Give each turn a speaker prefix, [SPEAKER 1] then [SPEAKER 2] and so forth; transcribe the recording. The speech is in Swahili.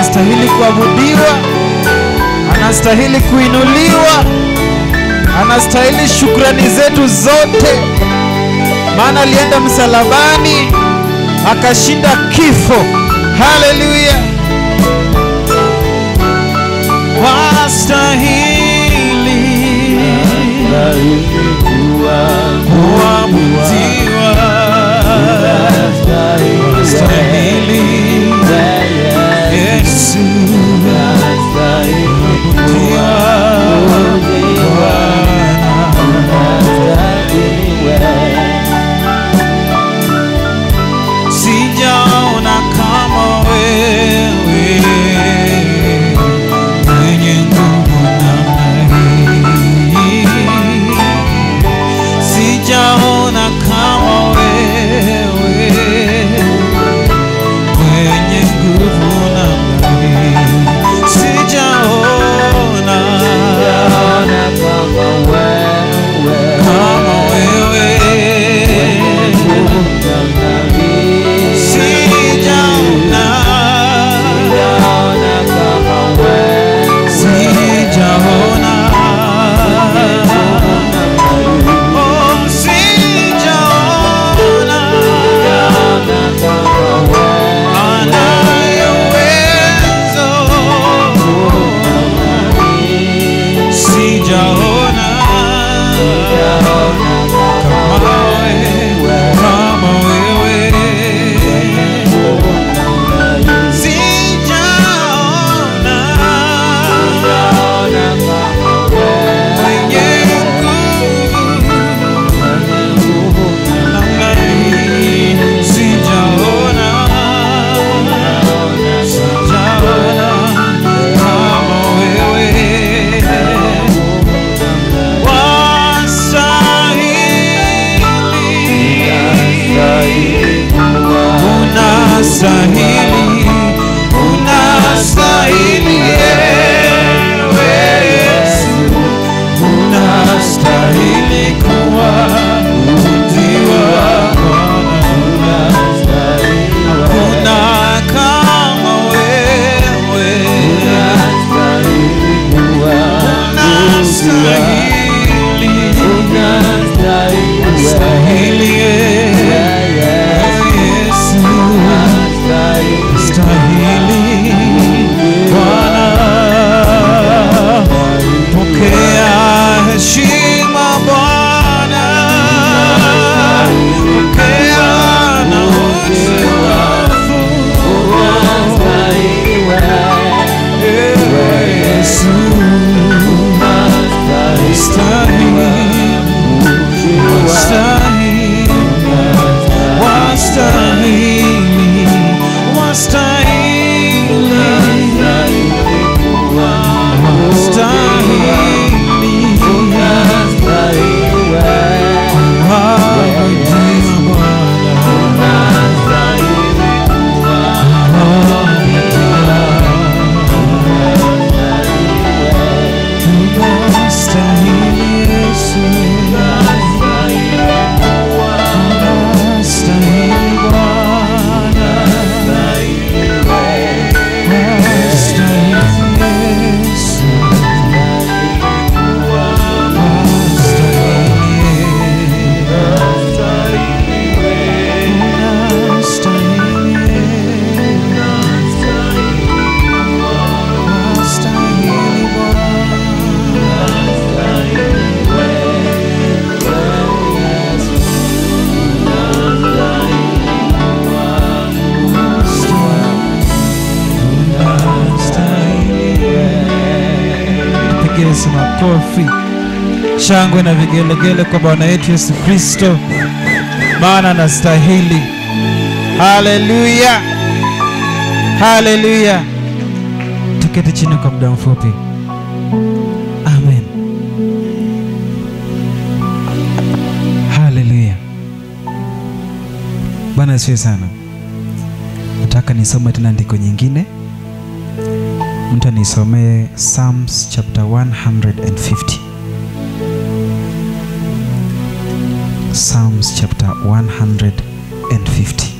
[SPEAKER 1] anastahili kuabudiwa, anastahili kuinuliwa, anastahili shukrani zetu zote, maana alienda msalabani akashinda kifo. Haleluya! Wastahili kuabudiwa, wastahili Yesu kuabudiwa, Bwana. Sijaona kama wewe mwenye nguvu namna hii. Sijaona kama wewe mwenye nguvu namna hii. Sijaona kama wewe sijaona sijaona oh sijaona anayo uwezo sijaona kama wewe kama wewe sijaona mwenye nguvu namna hii sijaona sijaona kama wewe wastahili unastahili unastahili ewe Yesu unastahili kuabudiwa Bwana kuna kama wewe unastahili unastahili Yesu stahili Bwana, pokea heshima Bwana, pokea na utukufu Ewe Yesu, stahili, wastahili, wastahili, wastahili Pigia Yesu makofi, shangwe na vigelegele kwa Bwana wetu Yesu Kristo, maana anastahili. Haleluya, haleluya. Tuketi chini kwa muda mfupi. Amen. Haleluya. Bwana asifiwe sana. Nataka nisome tena andiko nyingine mtu anisomee Psalms chapter 150. Psalms chapter 150.